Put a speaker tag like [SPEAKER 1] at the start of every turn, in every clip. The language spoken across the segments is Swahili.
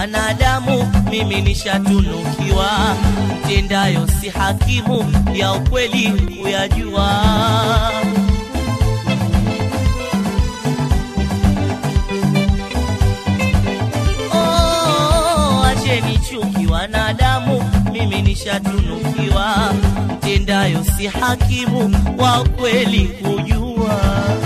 [SPEAKER 1] wanadamu, mimi nishatunukiwa, mtendayo si hakimu, ya ukweli kuyajua. Oh, acheni chuki wanadamu, mimi nishatunukiwa, mtendayo si hakimu, wa ukweli kujua.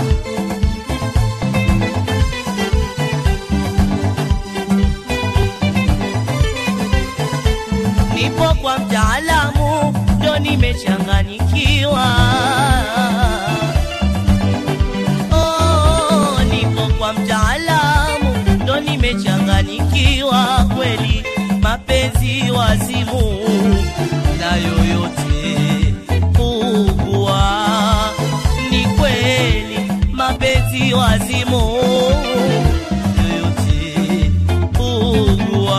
[SPEAKER 1] nipo kwa mtaalamu ndo nimechanganyikiwa. Oh, nipo kwa mtaalamu ndo nimechanganyikiwa kweli, mapenzi wazimu na yoyote kuugua, ni kweli mapenzi wazimu yoyote kuugua,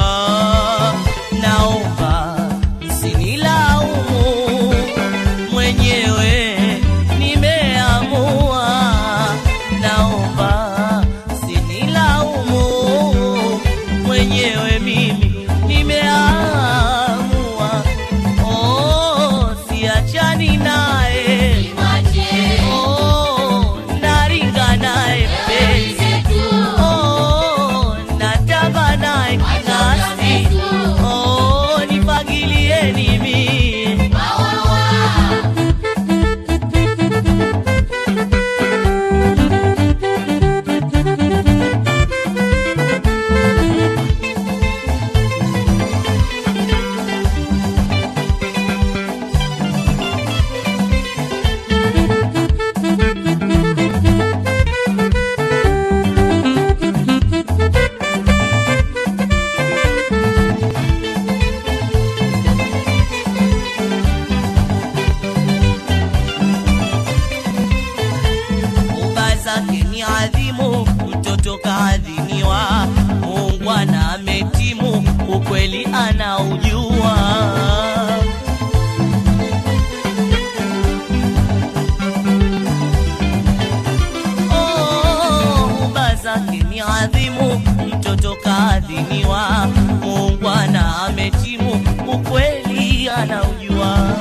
[SPEAKER 1] naomba msinilaumu, mwenyewe nimeamua, naomba msinilaumu, mwenyewe mimi nimeamua, oh, siachani naye oh, naringa naye mpenzi oh, natamba naye kinasi oh, nifagilieni mie uba zake ni adhimu, mtoto kaadhiniwa, Mungu ana ametimu, ukweli anaujua. Oh, uba zake ni adhimu, mtoto kaadhiniwa, Mungu ana ametimu, ukweli anaujua.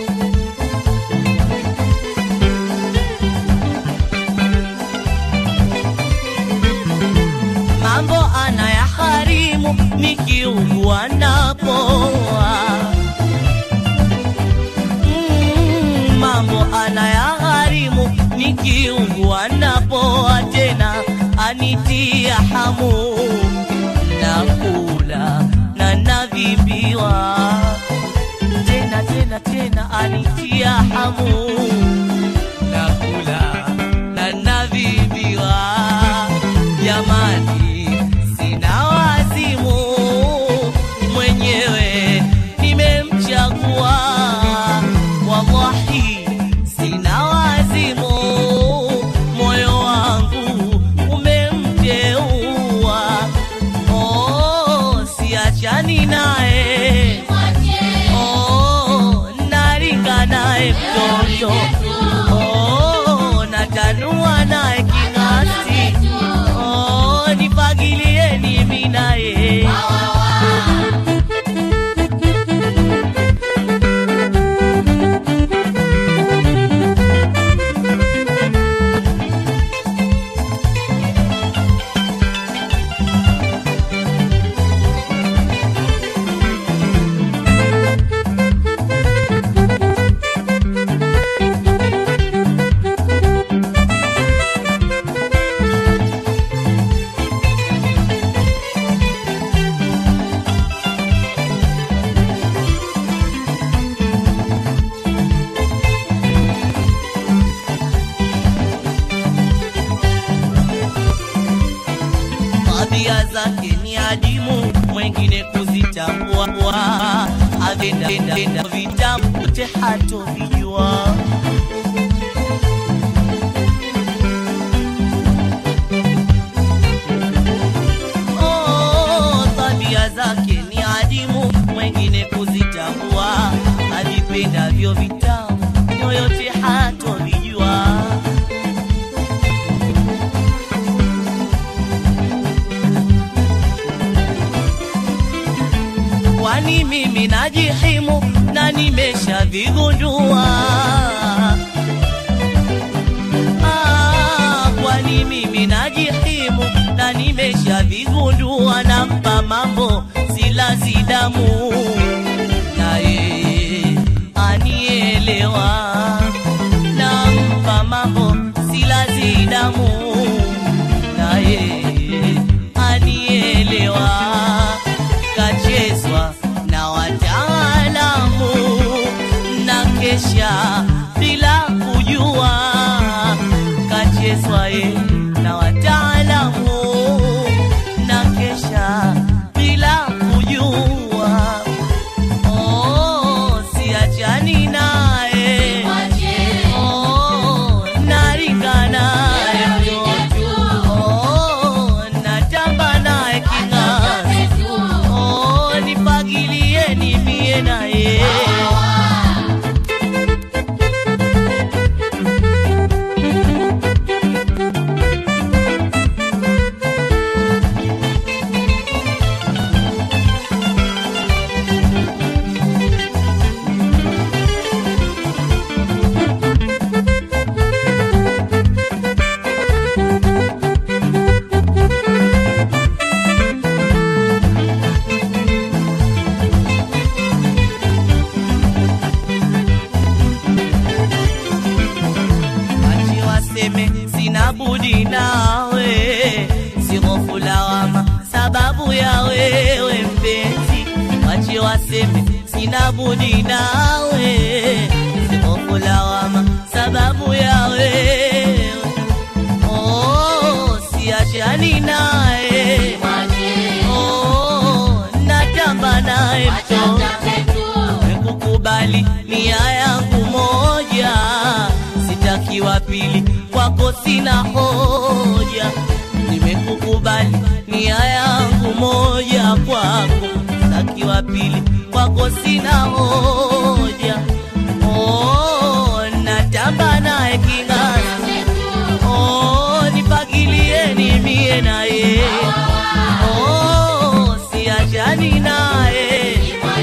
[SPEAKER 1] mambo anayaharimu nikiugua napoa. Mm, mambo anayaharimu nikiugua napoa, tena anitia hamu nakula na navimbiwa tena tena tena anitia hamu nakula na navimbiwa jamani, sina wazimu mwenyewe nimemchagua, wallahi sina wazimu, moyo wangu umemteua. Oh, siachani naye oh, naringa naye mtoto oh, natanua naye king'asi oh, nipagilieni mimi naye tabia zake ni adimu, mwengine kuzitambua, avenda vitabu te hatovijua. Oh, tabia zake ni adimu, mwengine kuzitambua, avipendavyo vitamu yoyote hatovijua. nimeshavigundua Ah, kwani mimi najihimu na nimeshavigundua nampa mambo silazi damu naye anielewa nampa mambo silazi damu naye anielewa kachezwa na wataalamu na kesha bila kujua kachezwa ye na wataalamu na kesha bila kujua oh, siachani naye oh, naringa naye oh, natamba naye king'asi oh, nipagilieni mie naye Wache waseme sina budi nawe, si hofu lawama sababu ya wewe mpenzi. Wache waseme sina budi nawe, si hofu lawama sababu ya wewe. Oh, siachani naye, oh, natamba naye mtoto Nimekukubali nia yangu moja, sitaki wa pili, kwako sina hoja. Nimekukubali nia yangu moja, kwako sitaki wa pili, kwako sina hoja. Oh, natamba naye king'asi, oh, nipagilieni mie naye, oh, siachani naye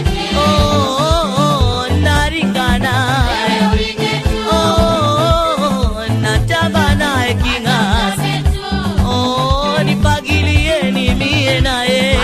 [SPEAKER 1] Oh, naringa naye. Oh, natamba naye king'asi. Oh, nipagilieni mie naye.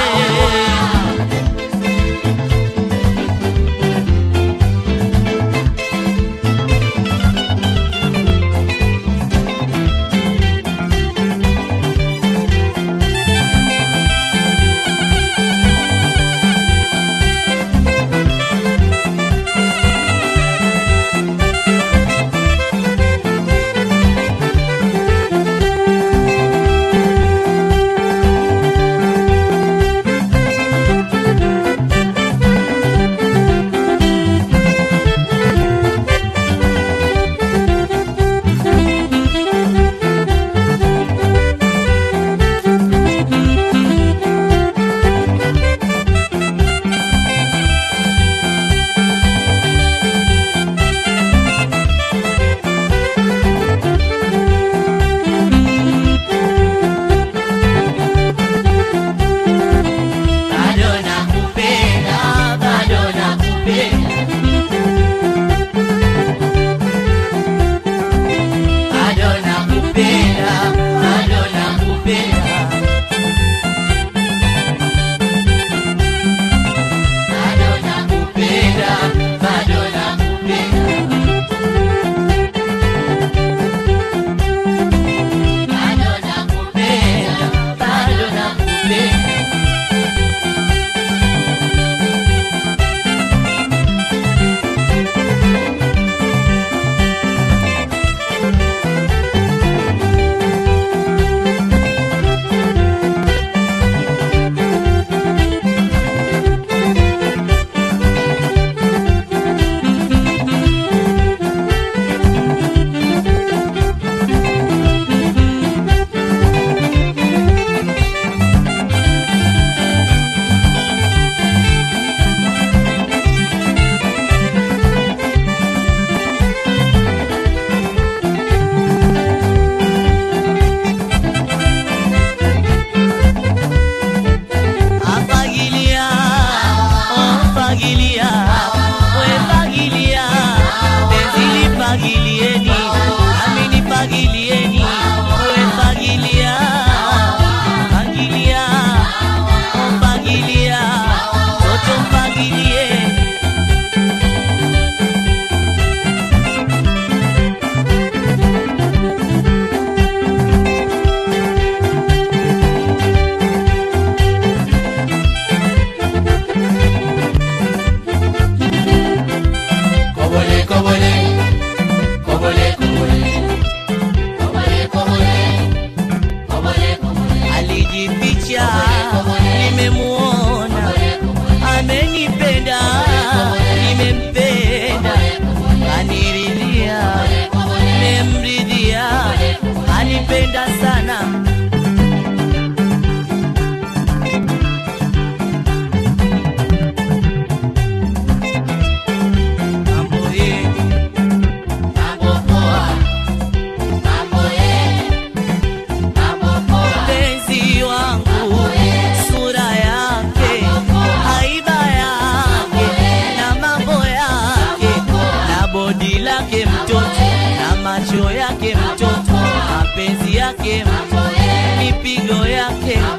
[SPEAKER 1] macho yake mtoto, mapenzi yake mtoto, mipigo yake